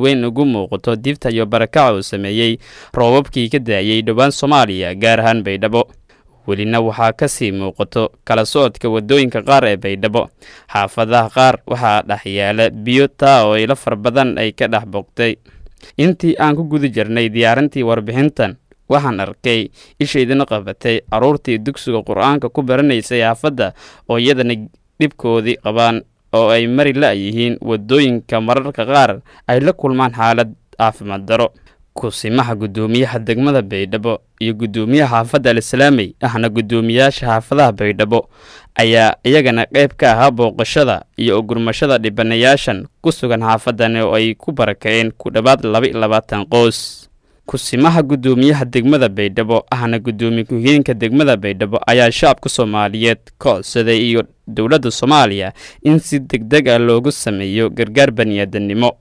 weyn ugu muuqato dibta iyo barakaca uu sameeyey roobabkii ka daayey dhowaan soomaaliya gaar ahaan baydhabo welina waxaa ka sii muuqato kala socodka waddooyinka qaar ee baydhabo xaafadaha qaar waxaa dhex yaala biyo taa oo ilo far badan ay ka dhex bogtay intii aan ku guda jirnay diyaarintii warbixintan waxaan arkay ishaydina qabatay carruurtii dugsiga qur-aanka ku baranaysay xaafadda oo iyadana dhibkoodii qabaan oo ay mari la-yihiin waddooyinka mararka qaar ay la kulmaan xaalad caafimaad daro kusimaha guddoomiyaha degmada baydhabo iyo guddoomiyaha xaafadda alislaamey ahna guddoomiyaasha xaafadaha baydhabo ayaa iyagana qayb ka ahaa booqashada iyo ogurmashada dhibanayaashan ku sugan xaafadan oo ay ku barakaceen ku dhowaad laba iyo labaatan qoys kusimaha guddoomiyaha degmada baydhabo ahna guddoomiye ku-xigeenka degmada baydhabo ayaa shacabka soomaaliyeed ka codsaday iyo dowladda soomaaliya in si deg deg ah loogu sameeyo gargaar baniaadannimo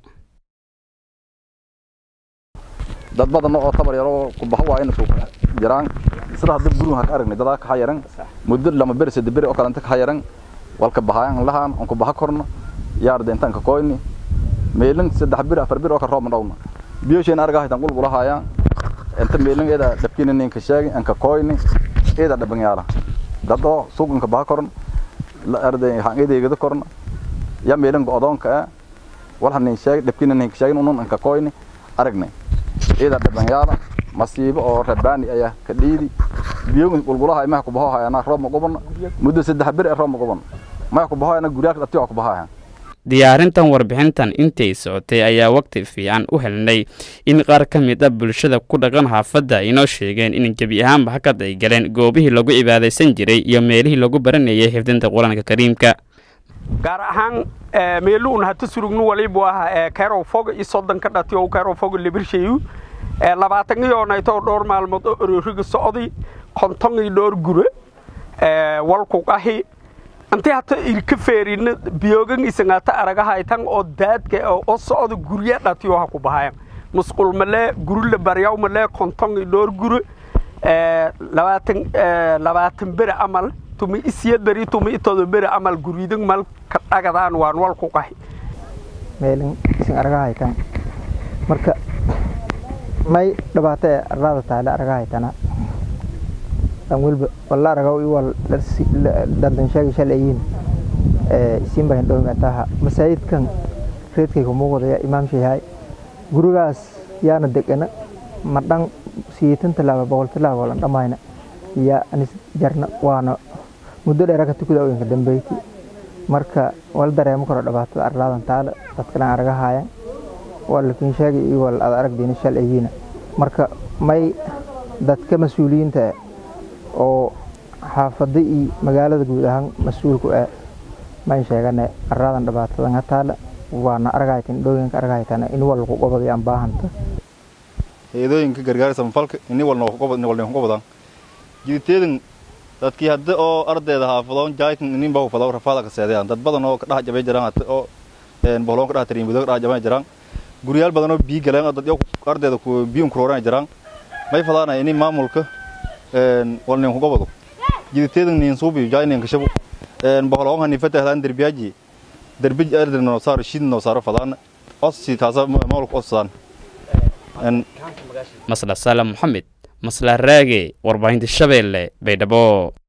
dad badan oo tabar yaro ku baxa waa inay jiraan sida hadda guriga ka aragnay dad ka xayaran muddo lama beri saddex beri oo kale inta ka xayaran walka baxayaan lahaan on ku baxa korno yaar deentan ka koyni meelin saddex beri afar beri oo ka roob dhawna biyoshin arga haytan qul qulahayaan inta meelin eeda dhabkina ninka sheegi an ka koyni eeda dhaban yaala dad oo suuqan ka baxa korno la arday haan eedeegada korno ya meelin go'doonka wal hanin sheegi dhabkina ninka sheegi unun an ka koyni aragnay ida dhabanyaala masiibo oo rabaani ayaa ka dhiidi biyoga qulqulaha imaha ku bahohayana roob ma qubana muddo saddex beri ee roob ma qubana maha ku bahohayana guryaha dhati waa ku bahohayan diyaarintan warbixintan intay socotay ayaa waqti fiican u helnay in qaar ka mid ah bulshada ku dhaqan xaafadda inoo sheegeen in gebi ahaanba hakad ay galeen goobihii lagu cibaadaysan jiray iyo meelihii lagu baranayay xifdinta qur-aanka kariimka gaar ahaan meeluun hata surugnu walibu ah kayrow fog iyo soddon ka dhati oo kayrow fog libirshayu labaatan iyo nayto dhowr maalmood oo ororiga socdi konton iyo dhowr gure walku qahi intii hata irka feerina biyogan isangata aragahaytan oo daadka oo socda gurya dhati oo ha ku bahayan musqul malee guri la baryaw malee konton iyo dhowr gure labaatan labaatan beri amal tumi isiyad beri tumi itodo beri amal guridan mal ka dhagadaan waan wal ku qahi meelin isin aragahaytan marka may dhibaato ee arlaada taale aragahaytana dan welba walla aragaw iwal dandan sheegi shalayin isin bahin dhowmataha masaajidkan reedkay ku muuqdaya imaamshayahay gurigaas yaana degana ma dhan siyeetan tallaaba boqol tallaaba lan dhammayna yaa anis jarna waana muddo dheera ka tukada oyanka dambeyti marka wala dareemo karo dhibaatada arlaadan taale dadkalan aragahaayan waa lakin sheegay iyo wal ad aragdayna shal ayiina marka may dadka mas-uuliyiinta oo xaafada iyo magaalada guud ahaan mas-uulku ah mayn sheegane arlaadan dhibaatadan ha taale waana aragahaytan dhooyinka aragahaytana in wal lagu qobaday aan baahanta heedooyinka gargaar samafalka ini walna walna ku qobadaan jiditeedan dadkii hadda oo ardayda haafadoon jaaytan inin baa fadaw rafaada ka seedayaan dad badan oo ka dhax jabay jiraan hadda oo een bohloon ka dhax tariin budo ka dhax jabay jiraan guriyaal badan oo biyo galeen dad ardayda ku biyo kurooraan jiraan may fadaana ini maamulka een walna ku qobado jiditeedan nin suubi jaaynin ka shabu een bohloon hani fatahlan derbiyaaji derbi ardayda noo saar shid noo saar fadaana osi taasa maamulka osaan masla salam moxamed masla raage warbaahinta shabeelle baydhabo